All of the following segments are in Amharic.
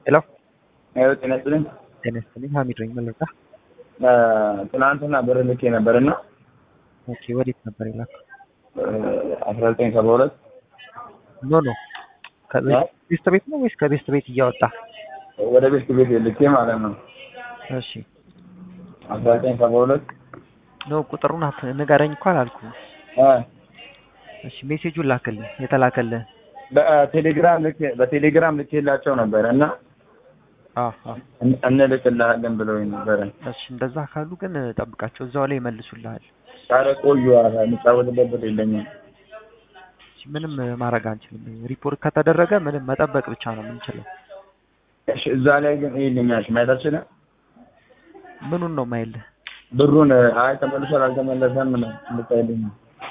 ሄሎ ይኸው ጤና ይስጥልኝ። ጤና ይስጥልኝ። ሀሚድ ነኝ መለጣ። ትናንትና ብር ልኬ ነበር እና ኦኬ፣ ወዴት ነበር የላከው? አስራ ዘጠኝ ሰባ ሁለት ኖ ኖ ከቤስት ቤት ነው ወይስ ከቤስት ቤት እያወጣ? ወደ ቤት ቤት ልኬ ማለት ነው። እሺ አስራ ዘጠኝ ሰባ ሁለት ኖ ቁጥሩን አት ንገረኝ እኮ አላልኩም። እሺ ሜሴጁን ላክልኝ፣ የተላከልህ በቴሌግራም ልኬ በቴሌግራም ልኬላቸው ነበረ እና አዎ አዎ። እንልክልሃለን ብለውኝ ነበረ። እሺ እንደዛ ካሉ ግን ጠብቃቸው፣ እዛው ላይ ይመልሱልሃል። ኧረ ቆዩ፣ የምጫወትበት ብር የለኝም። እሺ ምንም ማድረግ አንችልም። ሪፖርት ከተደረገ ምንም መጠበቅ ብቻ ነው የምንችለው። እሺ እዛ ላይ ግን ይልኛል ማየት አልችልም። ምኑን ነው ማይልህ? ብሩን አይ ተመልሷል አልተመለሰም ነው ልታይልኝ።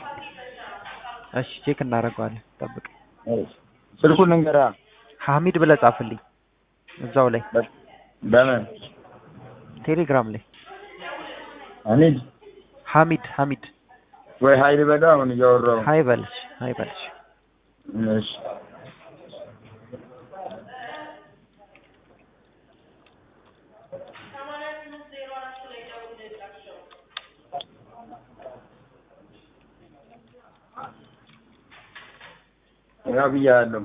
እሺ ቼክ እናደርገዋለን። ጠብቅ። ስልኩን ልንገራ ሐሚድ ብለህ ጻፍልኝ እዛው ላይ በምን ቴሌግራም ላይ እኔ ሐሚድ ሐሚድ ወይ ሀይል በጋ አሁን እያወራሁ ሀይ በልሽ ሀይ በልሽ። እሺ ያው ብያለሁ።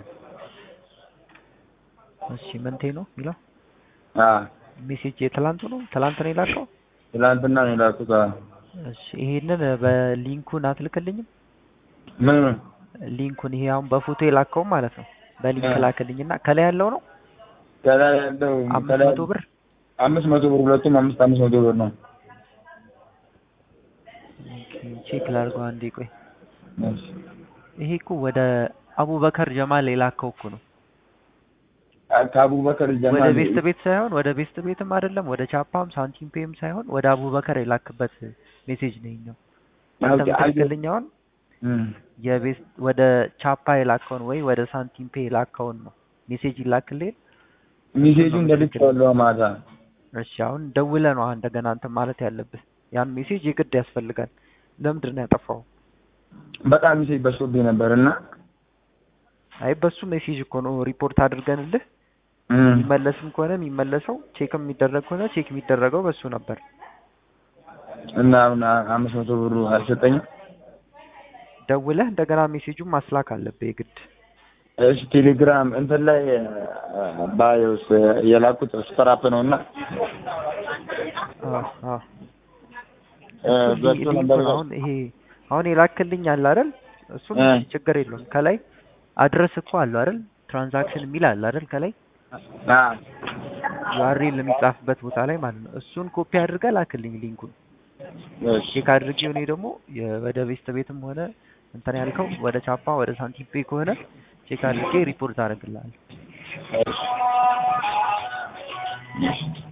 እሺ መንቴ ነው የሚለው አ ሜሴጅ የትላንቱ ነው ትላንት ነው የላከው። ትላንትና ነው የላኩት። አዎ። እሺ ይሄንን በሊንኩን አትልክልኝም? ምን ምን ሊንኩን ይሄ አሁን በፎቶ የላከው ማለት ነው። በሊንክ እ። ላክልኝና ከላይ ያለው ነው ከላይ ያለው አምስት ከላይ መቶ ብር አምስት መቶ ብር ሁለቱም አምስት አምስት መቶ ብር ነው። ኦኬ፣ ቼክ ላድርገው አንዴ ቆይ። እሺ ይሄ እኮ ወደ አቡበከር ጀማል የላከው እኮ ነው። ከአቡበከር ወደ ጀማል ቤስት ቤት ሳይሆን ወደ ቤስት ቤትም አይደለም ወደ ቻፓም ሳንቲም ፔም ሳይሆን ወደ አቡበከር የላክበት ሜሴጅ ነው ይሄኛው። አንተ ኦኬ፣ አየሁ። የምትልክልኝ አሁን እም። የቤስት ወደ ቻፓ የላከውን ወይ ወደ ሳንቲም ፔ የላከውን ነው ሜሴጅ ይላክልኝ። ሚሴጁን እንደልኬዋለሁ ማታ። እሺ አሁን ደውለህ ነው አሁን እንደገና እንትን ማለት ያለብህ። ያን ሜሴጅ የግድ ያስፈልጋል። ለምንድን ነው ያጠፋው? በጣም ሚሴጅ በዝቶብኝ ነበር እና አይ በሱ ሜሴጅ እኮ ነው ሪፖርት አድርገንልህ እም። የሚመለስም ከሆነ የሚመለሰው ቼክ የሚደረግ ከሆነ ቼክ የሚደረገው በሱ ነበር። እና አሁን አምስት መቶ ብሩ አልሰጠኝም። ደውለህ እንደገና ሜሴጁን ማስላክ አለብህ የግድ። እሺ ቴሌግራም እንትን ላይ ባዮስ የላኩት ሱፐር አፕ ነው እና አዎ አዎ እ፣ እሱ በሱ ሊ- ነበር ሊንኩን አሁን ይሄ አሁን የላክልኝ አለ አይደል? እሱም እ። ችግር የለውም። ከላይ አድረስ እኮ አለው አይደል? ትራንዛክሽን የሚል አለ አይደል? ከላይ አ ዩአርኤል የሚጻፍበት ቦታ ላይ ማለት ነው። እሱን ኮፒ አድርገህ ላክልኝ ሊንኩን እሺ ቼክ አድርጌ እኔ ደግሞ የ- ወደ ቤስት ቤትም ሆነ እንትን ያልከው ወደ ቻፓ ወደ ሳንቲም ፔ ከሆነ ቼክ አድርጌ ሪፖርት አደርግልሃለሁ። እሺ